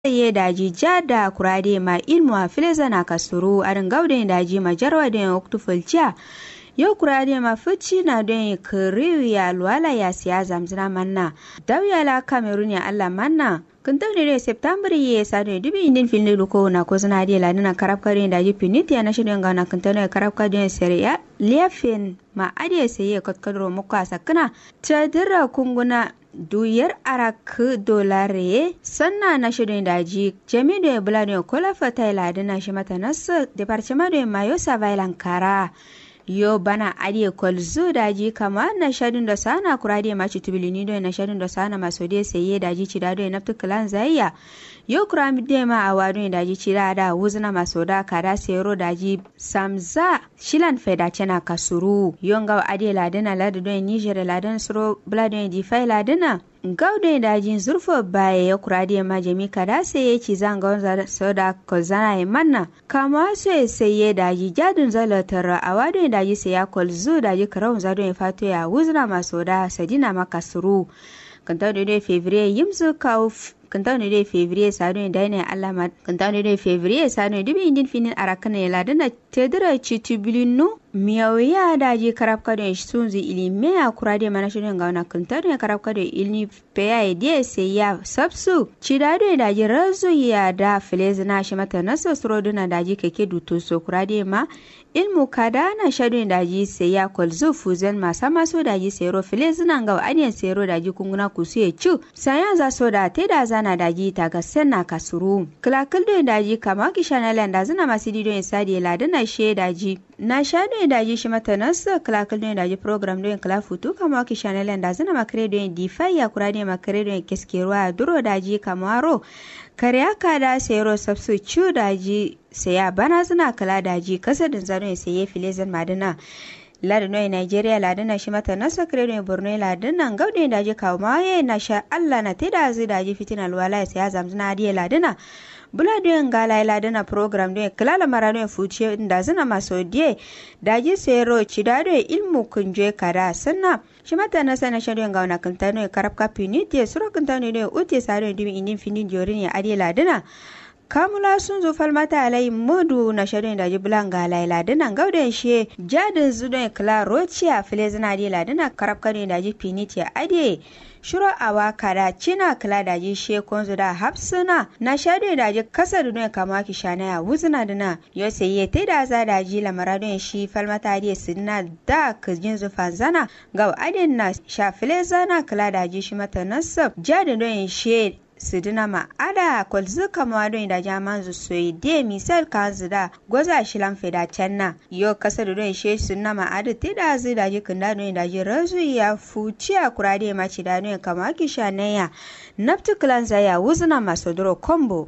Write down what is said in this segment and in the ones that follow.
ye daji jada kurade ma ilmu a fileza na kasuru arin gauden daji ma jarwa da oktu fulciya yau kurade ma fici na don kiriyu ya luwala ya siya zamzina manna dauya la kamerun ya allah manna kun taune da september ye sadu dubi indin filin luko na ko suna da lani na karab kare da ji pinit ya na shirin gana kun taune karab kare seriya liafin ma adiye saye kotkadro muka sakana ta dira kunguna duyar arak dolare sanna na shirin daji jami da bula da kola fata ladina shi mata nasu departement da mayo savailan kara yo bana adiye kolzu daji kama na shadin da sana kurade ma chitubilini do na shadin da sana maso de seye daji chida do na tukulan zayya yo kurami de ma awadu daji chida da wuzna maso da kada sero daji samza shilan feda chena kasuru yo ngaw adiye ladina ladu do niger ladan suro bladu di fai ladina gaude dajin zurfo baya ya kurade ma jami kada sai ya ci zanga wanza soda ko zana ya manna kama so ya sai ya daji jadin zalatar a wado daji sai ya kolzu daji karau zado ya fato ya wuzna maso da sadina makasuru kan ta da fevrier yimzu kawo kan ta da fevrier sado da ne Allah ma kan ta da fevrier sado dubi indin finin arakana ya ladana tedira chitubilinu miyawiya daji karab kado sunzi ilime a kurade mana shirin ga wana kuntar ne karab kado ilni peya ya die sai ya sabsu cidado ya daji razu ya da filezi na shi mata nasa suroduna daji keke duto so kurade ma ilmu kada na shadon daji sai ya kwalzo fuzen masa maso daji sero filezi na ga adiyan sero daji kunguna kusu ya cu sayan za so da te da zana daji ta ga senna kasuru kilakil don daji kama kishanalan da zina masu didon sadi ladana she daji na sha don daji shi mata nasa kilakil don daji program don kila futu kama kishanalan da zina makare don difai ya kura don makare don keskeruwa duro daji kamaro kare aka da sayaro sabsu cu daji saya bana suna kala daji kasa da zaro ya saye filizan madina ladino nigeria ladina shi mata na sakare borno ladina gaude daji kawo maye na sha allah na teda zai daji fitina alwala ya saya zamzina adiye ladina bula don gala ladina program don kilala mara don fuce da zina maso die daji sayaro ci da ilmu kunje kada sannan shi mata na sana shadon ga wana kanta no karab kapini te suro kanta no ne ute sare dimi indin finin jorin ya ade ladina kamula sun zo falmata alai modu na shadon da jibulan ga lai ladina gauden she jadin zudon kla rocia filezina ade ladina karab kane da ji finiti ya ade shiro awa kada cina kila da ji she konzo da hapsuna na shado da ji kasa da don kama ki shana ya wuzuna dina yo sai ye te da za da ji lamara don shi falmata ade sidina da kajin zufa zana ga adin na shafile zana kila da ji shi mata nasab jadin don she sidina ma ada kwalzu kama don da jaman zu soyi de misal ka da gwaza shi lan feda canna yo kasa da don she sunna ma ada te da zu da ji kunda don da ji razu ya fuci a kurade ma ci da don kama ki shanaya naftu klan ya wuzuna masu duro kombo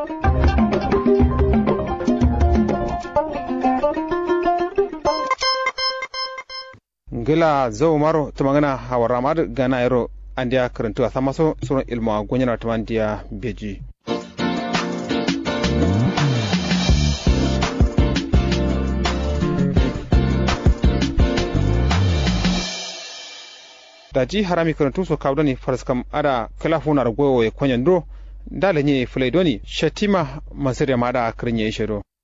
gila zau maro tumangana hawara mad gana ero andiya karantu a sama so suron ilmu a gonyana tumandiya beji daji harami karantu so kawdoni faraskam ada kala funar goyo e konyandro dala nye fulai doni shatima masirya mada kirinye shiro